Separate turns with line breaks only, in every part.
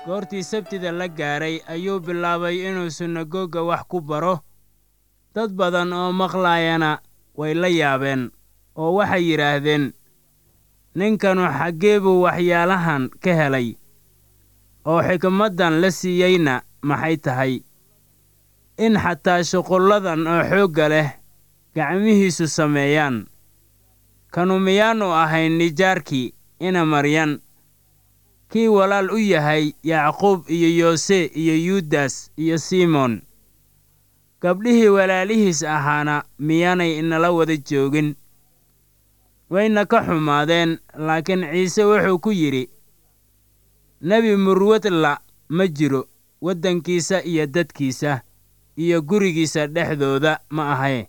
goortii sabtida la gaaray ayuu bilaabay inuu sunagoga wax ku baro dad badan oo maqlaayana way la yaabeen oo waxay yidhaahdeen ninkanu xaggee buu waxyaalahan ka helay oo xikmaddan la siiyeyna maxay tahay in xataa shuqulladan oo xoogga leh gacmihiisu sameeyaan kanu miyaannu ahayn nijaarkii ina maryan kii walaal u yahay yacquub iyo yoose iyo yuudas iyo simoon gabdhihii walaalihiis ahaana miyaanay inala wada joogin wayna ka xumaadeen laakiin ciise wuxuu ku yidhi nebi murwadla ma jiro waddankiisa iyo dadkiisa iyo gurigiisa dhexdooda ma ahae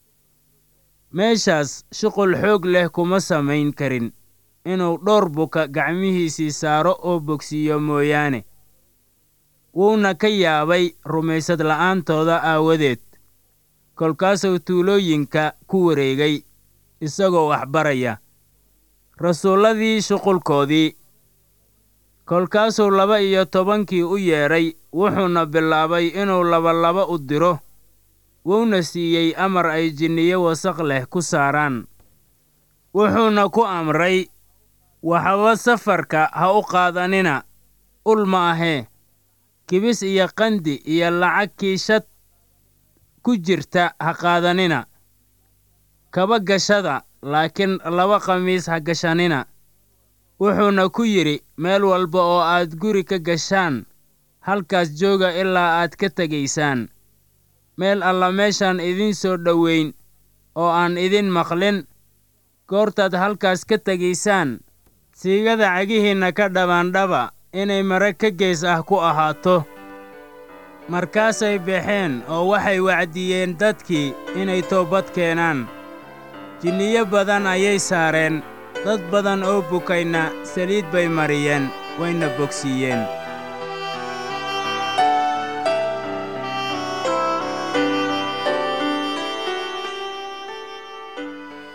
meeshaas shuqul xoog leh kuma samayn karin inuu dhowr buka gacmihiisii saaro oo bogsiiyo mooyaane wuuna ka yaabay rumaysad la'aantooda aawadeed kolkaasuu tuulooyinka ku wareegay isagoo wax baraya rasuulladii shuqulkoodii kolkaasuu laba iyo tobankii u yeedhay wuxuuna bilaabay inuu labalaba u diro wuuna siiyey amar ay jinniyo wasaq leh ku saaraan wuxuuna ku amray waxba safarka ha u qaadanina ul ma ahee kibis iyo qandi iyo lacag kiishad ku jirta ha qaadanina kaba gashada laakiin laba khamiis ha gashanina wuxuuna ku yidhi meel walba oo aad guri ka gashaan halkaas jooga ilaa aad ka tegaysaan meel alla meeshaan idiin soo dhoweyn oo aan idin maqlin goortaad halkaas ka tegaysaan siigada cagihiinna ka dhabaandhaba inay mare ka gees ah ku ahaato markaasay baxeen oo waxay wacdiyeen dadkii inay toobad keenaan jinniyo badan ayay saareen dad badan oo bukayna saliid bay mariyeen wayna bogsiiyeen